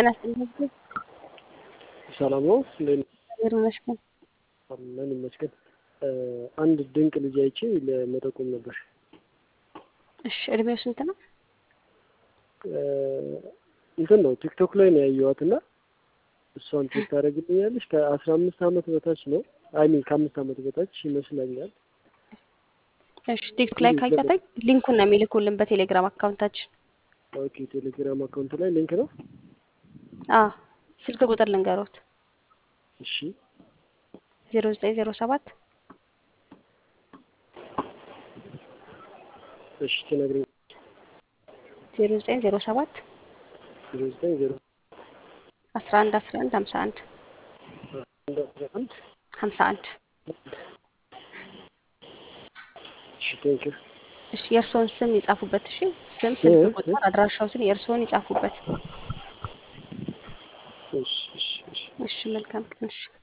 ጤና ይስጥልኝ። ሰላም ነው። እንዴት ነው? እግዚአብሔር ይመስገን። አለን ይመስገን። አንድ ድንቅ ልጅ አይቼ ለመጠቆም ነበር። እሺ እድሜው ስንት ነው? እንትን ነው ቲክቶክ ላይ ነው ያየኋት እና እሷን ቼክ ታደርግልኛለች። ከአስራ አምስት ዓመት በታች ነው አይ ሚን ከአምስት ዓመት በታች ይመስለኛል። እሺ ቲክቶክ ላይ ካያታይ ሊንኩን ነው የሚልኩልን በቴሌግራም አካውንታችን። ኦኬ ቴሌግራም አካውንት ላይ ሊንክ ነው። አዎ ስልክ ቁጥር ልንገሮት እሺ ዜሮ ዘጠኝ ዜሮ ሰባት እሺ ትነግሪኝ። ዜሮ ዘጠኝ ዜሮ ሰባት ዜሮ ዘጠኝ ዜሮ አስራ አንድ አስራ አንድ ሀምሳ አንድ አንድ አስራ አንድ ሀምሳ አንድ እሺ ቴንኪው እሺ የእርስዎን ስም ይጻፉበት። እሺ ስም፣ ስልክ ቁጥር፣ አድራሻዎትን የእርስዎን ይጻፉበት። እሺ እሺ እሺ እሺ መልካም ቀን። እሺ